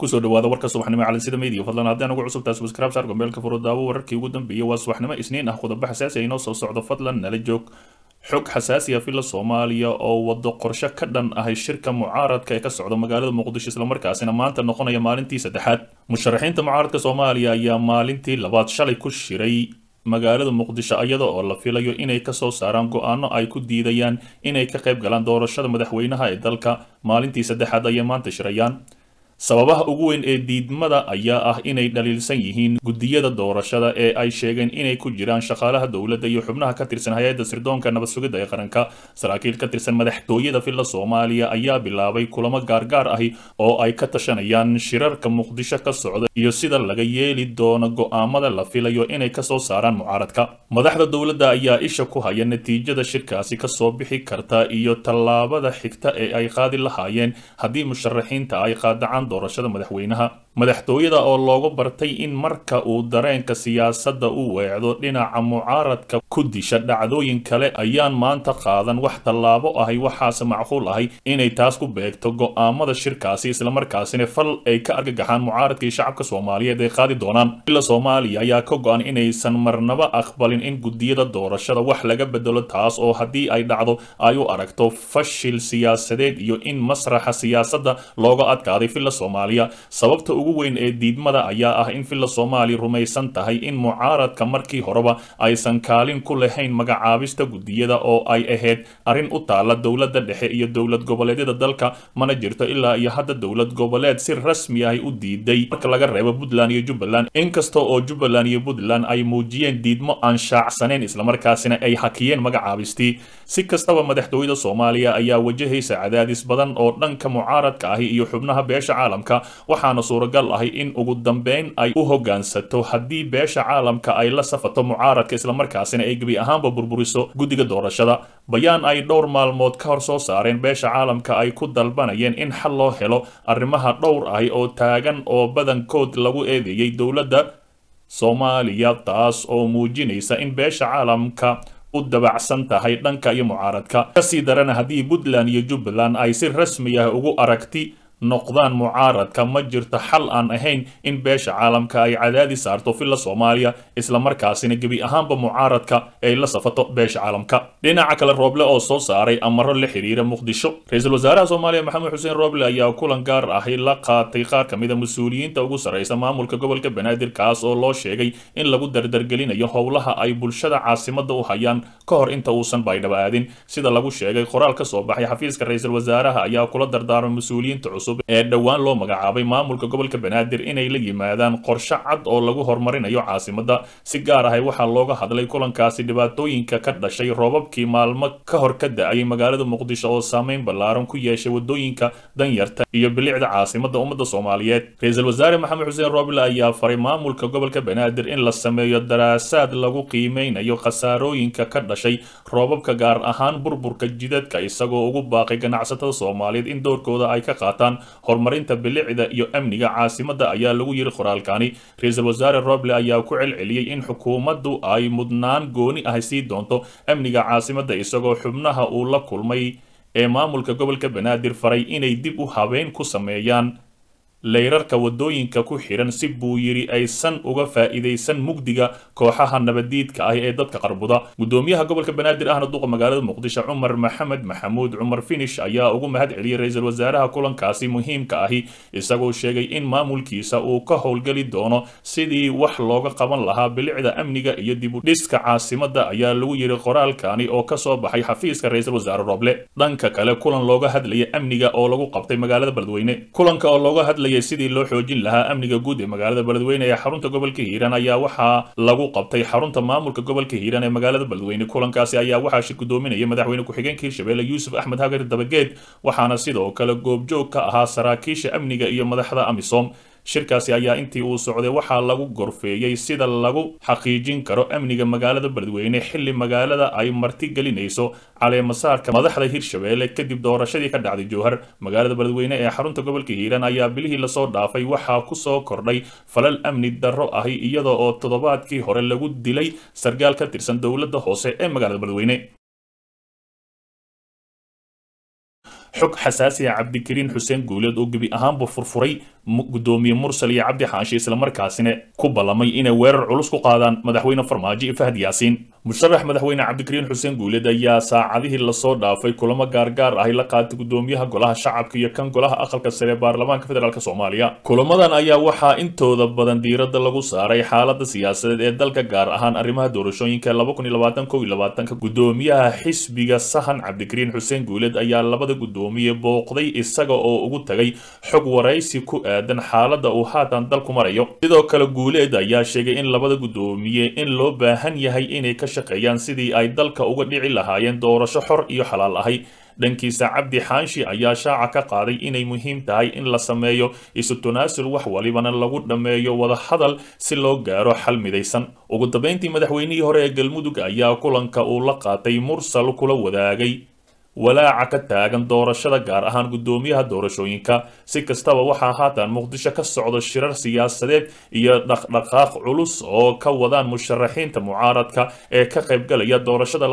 kusoo dhawaada warka subaxnimo calansida media fadlan haddaan ugu cusubtahay subscribe saar gombeelka furo daawo wararkii ugu dambeeyay waa subaxnimo isniin ah qodobo xasaasi ah inoo soo socdo fadlan nala joog xog xasaasi ah filla soomaaliya oo wado qorshe ka dhan ahay shirka mucaaradka ee ka socda magaalada muqdisho islamarkaasina maanta noqonaya maalintii saddexaad musharaxiinta mucaaradka soomaaliya ayaa maalintii labaad shalay ku shiray magaalada muqdisho iyada oo la filayo inay kasoo saaraan go-aano ay ku diidayaan inay ka qayb galaan doorashada madaxweynaha ee dalka maalintii saddexaad ayay maanta shirayaan sababaha ugu weyn ee diidmada ayaa ah inay dhaliilsan yihiin guddiyada doorashada ee ay sheegeen inay ku jiraan shaqaalaha dowladda iyo xubnaha ka tirsan hay-adda sirdoonka nabad sugidda ee qaranka saraakiil ka tirsan madaxtooyada filla soomaaliya ayaa bilaabay kulamo gaargaar ahi oo ay ka tashanayaan shirarka muqdisho ka socda iyo sida laga yeeli doono go-aamada la filayo inay kasoo saaraan mucaaradka madaxda dowladda ayaa isha ku haya natiijada shirkaasi kasoo bixi karta iyo tallaabada xigta ee ay qaadi lahaayeen haddii musharaxiinta ay qaadacaan doorashada madaxweynaha madaxtooyada oo loogu bartay in marka uu dareenka siyaasadda u weecdo dhinaca mucaaradka ku disha dhacdooyin kale ayaan maanta qaadan wax tallaabo ahay waxaase macquul ahay inay taas ku beegto go-aamada shirkaasi islamarkaasina fal ay ka argagaxaan mucaaradkii shacabka soomaaliyeed ay qaadi doonaan ila soomaaliya ayaa ka go-an inaysan marnaba aqbalin in guddiyada doorashada wax laga bedelo taas oo haddii ay dhacdo ay u aragto fashil siyaasadeed iyo in masraxa siyaasadda looga adkaaday filla soomaaliya sababta ugu weyn ee diidmada ayaa ah in filla soomaaliya rumaysan tahay in mucaaradka markii horeba aysan kaalin ku lahayn magacaabista guddiyada oo ay ahayd arrin u taala dowladda dhexe iyo dowlad goboleedyada dalka mana jirto ilaa iyo hadda dowlad goboleed si rasmi ahi u diiday marka laga reebo puntland iyo jubbaland inkasta oo jubbaland iyo puntland ay muujiyeen diidmo aan shaacsaneyn islamarkaasina ay hakiyeen magacaabistii si kastaba madaxtooyada soomaaliya ayaa wajahaysa cadaadis badan oo dhanka mucaaradka ahi iyo xubnaha beesha caalamka waxaana suuragal ahi in ugu dambeyn ay u hoggaansato haddii beesha caalamka ay la safato mucaaradka islamarkaasina ay gebi ahaanba burburiso guddiga doorashada bayaan ay dhowr maalmood ka hor soo saareen beesha caalamka ay ku dalbanayeen in xal loo helo arrimaha dhowr ahi oo taagan oo badankood lagu eedeeyey dowladda soomaaliya taas oo muujinaysa in beesha caalamka u dabacsan tahay dhanka iyo mucaaradka kasii darana haddii puntland iyo jubbaland ay si rasmi ah ugu aragti noqdaan mucaaradka ma jirto xal aan ahayn in beesha caalamka ay cadaadi saarto filla soomaaliya islamarkaasina gebi ahaanba mucaaradka ay la safato beesha caalamka dhinaca kale rooble oo soo saaray amaro la xiriira muqdisho ra-iisul wasaaraha soomaaliya maxamed xuseen rooble ayaa kulan gaar ahi la qaatay qaar ka mid a mas-uuliyiinta ugu sarraysa maamulka gobolka banaadir kaas oo loo sheegay in lagu dardargelinayo howlaha ay bulshada caasimada u hayaan ka hor inta uusan baydhaba aadin sida lagu sheegay qoraal ka soo baxay xafiiska ra-iisul wasaaraha ayaa kula dardaarmay mas-uuliyiinta cusub ee dhowaan loo magacaabay maamulka gobolka banaadir inay la yimaadaan qorshe cad oo lagu horumarinayo caasimada si gaar ahay waxaa looga hadlay kulankaasi dhibaatooyinka ka dhashay roobabkii maalmo ka hor ka da-ayay magaalada muqdisho oo saameyn ballaaran ku yeeshay wadooyinka danyarta iyo bilicda caasimada ummadda soomaaliyeed ra-iisul wasaare maxamed xuseen rooble ayaa faray maamulka gobolka banaadir in la sameeyo daraasaad lagu qiimeynayo khasaarooyinka ka dhashay roobabka gaar ahaan burburka jidadka isagoo ugu baaqay ganacsatada soomaaliyeed in doorkooda ay ka qaataan horumarinta bilicda iyo amniga caasimada ayaa lagu yiri qoraalkani ra-iisul wasaare roble ayaa ku celceliyey in xukuumaddu ay mudnaan gooni ahi sii doonto amniga caasimada isagoo xubnaha uu la kulmay ee maamulka gobolka banaadir faray inay dib u habeyn ku sameeyaan leyrarka wadooyinka ku xiran si buu yidhi aysan uga faa'iidaysan mugdiga kooxaha nabadiidka ah ee dadka qarbuda guddoomiyaha gobolka banaadir ahna duqa magaalada muqdisho cumar maxamed maxamuud cumar finish ayaa ugu mahad celiyey ra-iisul wasaaraha kulankaasi muhiimka ahi isagoo sheegay in maamulkiisa uu ka howlgeli doono sidii wax looga qaban lahaa bilicda amniga iyo dib u dhiska caasimada ayaa lagu yidhi qoraalkani oo kasoo baxay xafiiska ra-iisul wasaare roble dhanka kale kulan looga hadlaya amniga oo lagu qabtay magaalada beledweyne kulanka oo looga hadlaya sidii loo xoojin lahaa amniga guud ee magaalada beledweyne ee xarunta gobolka hiiraan ayaa waxaa lagu qabtay xarunta maamulka gobolka hiiraan ee magaalada beledweyne kulankaasi ayaa waxaa shir gudoominaya madaxweyne ku-xigeenka hirshabelle yuusuf axmed hagar dabageed waxaana sidoo kale goobjoog ka ahaa saraakiisha amniga iyo madaxda amisom shirkaasi ayaa intii uu socday waxaa lagu gorfeeyey sida lagu xaqiijin karo amniga magaalada beledweyne xilli magaalada ay marti gelinayso caleemasaarka madaxda hirshabelle kadib doorashadii ka dhacday jowhar magaalada beledweyne ee xarunta gobolka hiiraan ayaa bilihii lasoo dhaafay waxaa kusoo kordhay falal amni darro ahi iyada oo toddobaadkii hore lagu dilay sargaal ka tirsan dowladda hoose ee magaalada beledweyne xog xasaasi ah cabdikariin xuseen guuleed oo gebi ahaanba furfuray gudoomiye mursal iyo cabdi xaashi islamarkaasina ku ballamay inay weerar culus ku qaadaan madaxweyne farmaajo iyo fahad yaasiin musharax madaxweyne cabdikariin xuseen guuleed ayaa saacadihii lasoo dhaafay kulamo gaargaar ahy la qaatay gudoomiyaha golaha shacabka iyo kan golaha aqalka sare ee baarlamaanka federaalk soomaaliya kulamadan ayaa waxaa intooda badan diiradda lagu saaray xaalada siyaasadeed ee dalka gaar ahaan arrimaha doorashooyinka gudoomiyaha xisbiga sahan cabdikariin xuseen guuleed ayaa labada gudoomiye booqday isaga oo ugu tagay xog waraysi ku aadan xaalada uu haatan dalku marayo sidoo kale guuleed ayaa sheegay in labada gudoomiye in loo baahan yahay inay ka shaqeeyaan sidii ay dalka uga dhici lahaayeen doorasho xor iyo xalaal ahay dhankiisa cabdi xaanshi ayaa shaaca ka qaaday inay muhiim tahay in la sameeyo isu tanaasul wax walibana lagu dhammeeyo wadahadal si loo gaaro xal midaysan ugu dambayntii madaxweynihii hore ee galmudug ayaa kulanka uu la qaatay mursal kula wadaagay walaaca ka taagan doorashada gaar ahaan gudoomiyaha doorashooyinka si kastaba waxaa haatan muqdisho ka socdo shirar siyaasadeed iyo dhaqdhaqaaq culus oo ka wadaan musharaxiinta mucaaradka ee ka qaybgalaya doorashada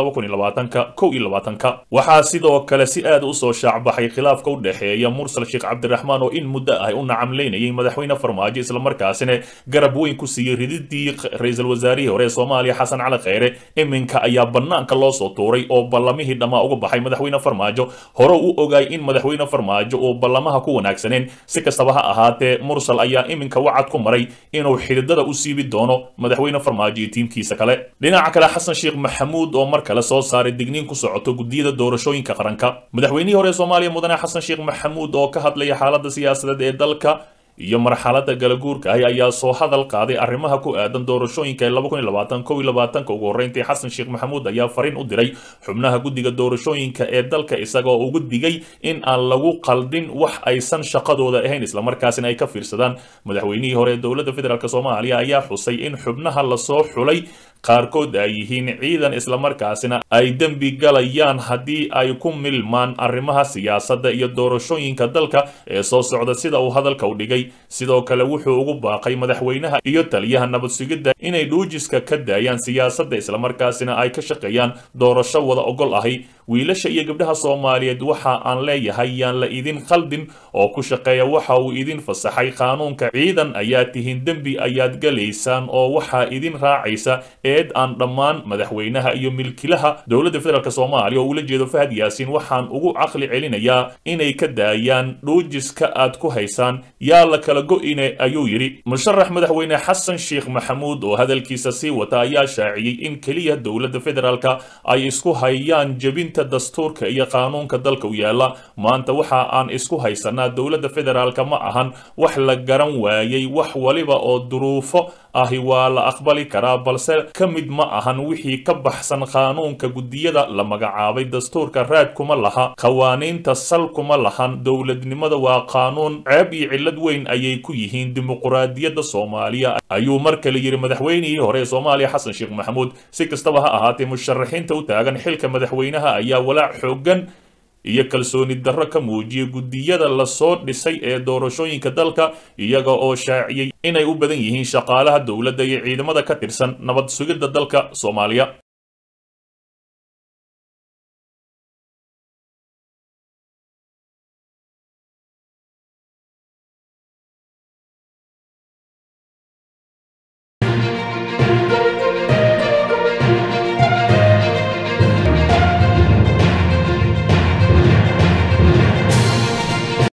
waxaa sidoo kale si aad usoo shaacbaxay khilaafka u dhexeeya mursal sheekh cabdiraxmaan oo in muddo ah u nacamleynayay madaxweyne farmaajo islamarkaasina garab weyn ku siiyey rididii ra-iisul wasaarihii hore ee soomaaliya xasan cali kheyre iminka ayaa banaanka loo soo tuuray oo ballamihii dhammaa uga baxay madaxweyne farmaajo hore u ogaay in madaxweyne farmaajo uu ballamaha ku wanaagsaneen si kastaba ha ahaatee mursal ayaa iminka wacad ku maray inuu xididada u siibi doono madaxweyne farmaajo iyo tiimkiisa kale dhinaca kale xasan sheekh maxamuud oo mar kale soo saaray digniin ku socoto gudiyada doorashooyinka qaranka madaxweynihii hore soomaaliya mudane xasan sheekh maxamuud oo ka hadlaya xaalada siyaasadeed ee dalka iyo marxalada galaguurka ahi ayaa soo hadal qaaday arrimaha ku aadan doorashooyinka ee ugu horreyntii xasan sheekh maxamuud ayaa fariin u diray xubnaha guddiga doorashooyinka ee dalka isagoo ugu digay in aan lagu qaldin wax aysan shaqadooda ahayn islamarkaasina ay ka fiirsadaan madaxweynihii hore ee dowladda federaalk soomaaliya ayaa xusay in xubnaha lasoo xulay qaarkood ay yihiin ciidan islamarkaasina ay dembi galayaan haddii ay ku milmaan arrimaha siyaasadda iyo doorashooyinka dalka ee soo socda sida uu hadalka u dhigay sidoo kale wuxuu ugu baaqay madaxweynaha iyo taliyaha nabad sugidda inay dhuujiska ka daayaan siyaasadda islamarkaasina ay ka shaqeeyaan doorasho wada ogol ahi wiilasha iyo gabdhaha soomaaliyeed waxa aan leeyahay yaan la idin khaldin oo ku shaqeeya waxa uu idin fasaxay qaanuunka ciidan ayaa tihiin dembi ayaad galaysaan oo waxaa idin raacaysa eed aan dhammaan madaxweynaha iyo milkilaha dowladda federaalk soomaaliya oo ula jeedo fahad yaasiin waxaan ugu caqli celinayaa inay ka daayaan dhuujiska aad ku haysaan yaa la kala go-ine ayuu yidhi musharax madaxweyne xasan sheekh maxamuud oo hadalkiisa sii wata ayaa shaaciyey in keliya dowladda federaalka ay isku hayaan jebinta dastuurka iyo qaanuunka dalka u yaala maanta waxa aan isku haysanaa dowladda federaalka ma ahan wax la garan waayey wax waliba oo duruufo ahi waa la aqbali karaa balse ka mid ma ahan wixii ka baxsan qaanuunka guddiyada la magacaabay dastuurka raad kuma laha qawaaniinta sal kuma lahan dowladnimada waa qaanuun ceeb iyo cillad weyn ayay ku yihiin dimuquraadiyadda soomaaliya ayuu mar kale yidhi madaxweynihii hore ee soomaaliya xasan sheekh maxamuud si kastaba ha ahaatee musharaxiinta u taagan xilka madaxweynaha ayaa walaac xoogan iyo kalsooni darro ka muujiyay guddiyada lasoo dhisay ee doorashooyinka dalka iyaga oo shaaciyey inay u badan yihiin shaqaalaha dowladda iyo ciidamada ka tirsan nabad sugidda dalka soomaaliya